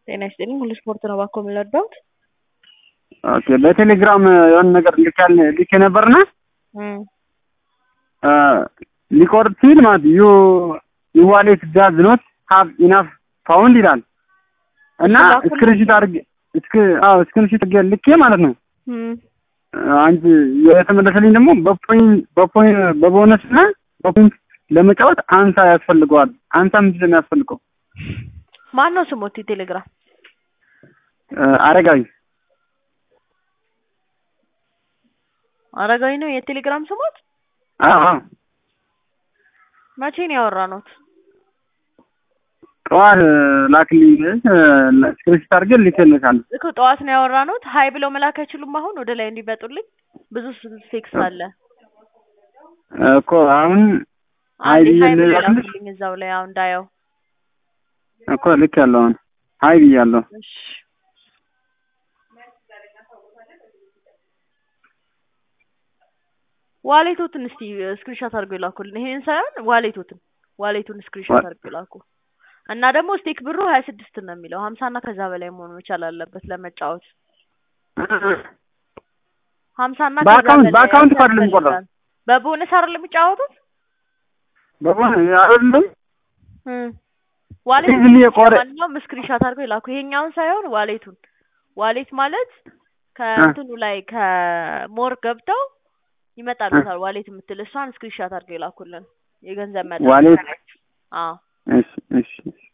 ጤና ይስጥልኝ ሁሉ ስፖርት ነው እባክዎ የምንረዳዎት? ኦኬ በቴሌግራም የሆነ ነገር ልካል ልኬ ነበርና ሊቆርጥ ሲል ማለት ዩ ዩ ዋሌት ዳዝ ኖት ሃቭ ኢናፍ ፓውንድ ይላል እና ላኩልኝ። ስክሪንሾት አድርጌ እስክ አዎ ስክሪንሾት አድርጌ ልኬ ማለት ነው። እም፣ አንቺ የተመለሰልኝ ደግሞ በፖይንት በፖይንት በቦነስ እና በፖይንት ለመጫወት አንሳ ያስፈልገዋል። አንሳ ምንድን ነው የሚያስፈልገው? ማን ነው ስሞት ቴሌግራም? አረጋዊ አረጋዊ ነው የቴሌግራም ስሞት? አዎ አዎ መቼ ነው ያወራነው? ጠዋት ላክልኝ ስክሪንሾት አድርጌ ልኬልሻለሁ። እኮ ጠዋት ነው ያወራነው። ሀይ ብለው መላክ አይችሉም? አሁን ወደ ላይ እንዲመጡልኝ ብዙ ቴክስት አለ። እኮ አሁን ሀይ አንዴ ብዬ ሀይ ብለው ልላክልሽ ላኩልኝ እዛው ላይ አሁን እንዳየው። እኮ ልክ ያለው አሁን ሀይ ብያለሁ። እሺ ዋሌቶትን እስቲ ስክሪንሾት አድርገው ይላኩልን። ይሄን ሳይሆን ዋሌቶትን ዋሌቱን ስክሪንሾት ዋ- አድርገው ይላኩ። እና ደግሞ ስቴክ ብሩ ሀያ ስድስት ነው የሚለው ሀምሳ እና ከዛ በላይ መሆን መቻል አለበት ለመጫወት። ሀምሳ እና ከዛ በአካውንት- በላይ በአካውንት እኮ አይደለም ያስፈልጋል። የሚቆርጠው። በቦነስ አይደለም የሚጫወቱት? በሆነ አይደለም እም። ዋሌት ዝም ብዬ ቆረ- ማንኛውም ስክሪንሾት አድርገው ይላኩ። ይሄኛውን ሳይሆን ዋሌቱን። ዋሌት ማለት ከእንትኑ ላይ ከሞር ገብተው ይመጣሉታል። ዋሌት የምትል እሷን ስክሪንሾት አድርገው ይላኩልን። የገንዘብ መጠን ዋሌት አዎ እሺ እሺ እሺ